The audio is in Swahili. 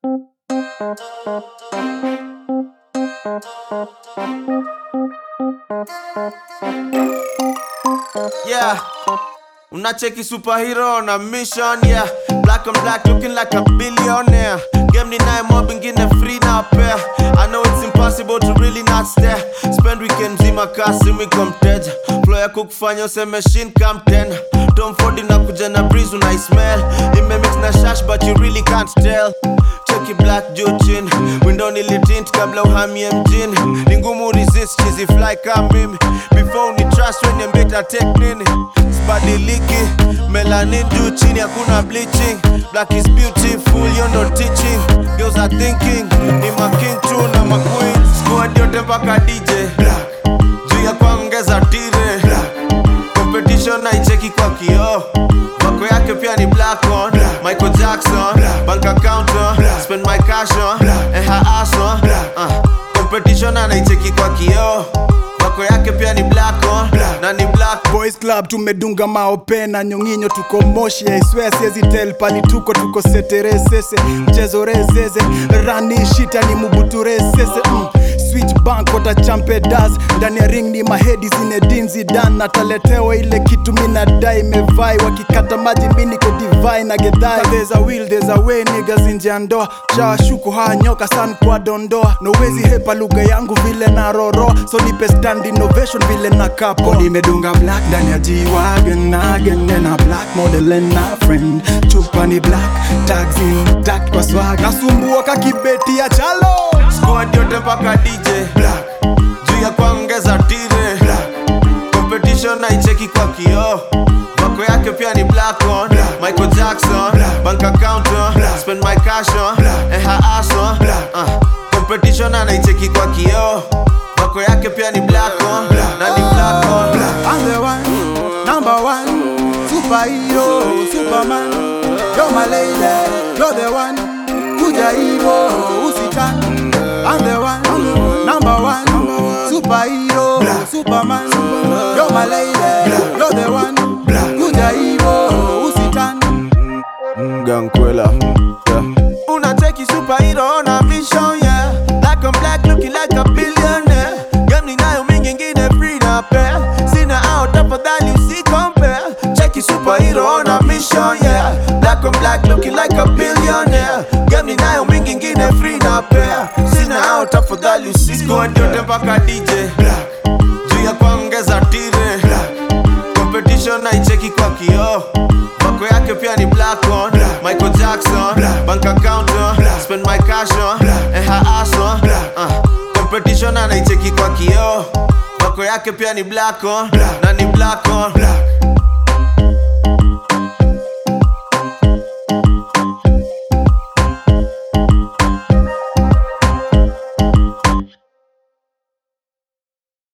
Yeah. Unacheki superhero na mission yeah Black and black looking like a billionaire Game ni naye mob ingine free na pair I know it's impossible to really not stare Spend weekend mzima kasi miko mteja Flow ya kukufanya useme shin come ten Tom Ford inakuja na breeze una smell Imemix na shash but you really can't tell Cheki black juu chini Window nilitint kabla uhamie mjini Ni ngumu resist cheesy fly kama mimi Before ni trust when you better take nini Sibadiliki Melanin juu chini hakuna bleaching Black is beautiful you no teaching Girls are thinking Ni ma king tu na ma queen Squad yote mpaka DJ Black Juu ya kuongeza tire Black Competition naicheki kwa kioo Wako yake pia ni black on Michael Jackson Bank account on Spend my cash on And her ass on uh, Competition anaicheki kwa kioo Wako yake pia ni black on Na ni black Boys Club tumedunga maope na nyonginyo, tuko moshi I swear siezi tell pali tuko tuko seteresese mchezo rezeze rani shita ni mubuturesese mm. Switch bank wata champe das ndani ya ring ni mahedi Zinedine Zidane nataletewa ile kitu mina dai mevai wakikata maji mini ko divai na gedhai there's a will there's a way niggas nje ya ndoa shawashuku haya nyoka san kwa dondoa nowezi hepa lugha yangu vile na roro so nipe stand innovation vile na kapo nimedunga black ndani ya G-Wagon again na black model and na friend chupa ni black tags intact kwa swag nasumbua kakibeti ya chalo Squad yote mpaka DJ Black Juu ya kuongeza tire Black Competition naicheki kwa kioo Wako yake pia ni black on Michael Jackson Bank account on Spend my cash on And her ass on uh, Competition anaicheki kwa kioo Wako yake pia ni black on Na ni black on I'm the one, number one, superhero, superman. You're my lady, you're the one, kuja hivo usitani. I'm the one, number one, superhero, superman. You're my lady, you're the one, kuja hivo usitani. Gankwela yeah. Unacheki superhero on a mission yeah Black on black looking like a billionaire Game ninayo mingi ingine free na pair Sina out afadhali usi compare Cheki superhero on a mission yeah Black on black looking like a billionaire Game ninayo mingi ingine free na pair Sina out afadhali usi Squad yote mpaka DJ Black Juu ya kuongeza tire Black competition naicheki kwa kioo wako yake pia ni black on michael jackson bank account on spend my cash on and her ass on uh, competition anaicheki kwa kioo wako yake pia ni black on na ni black on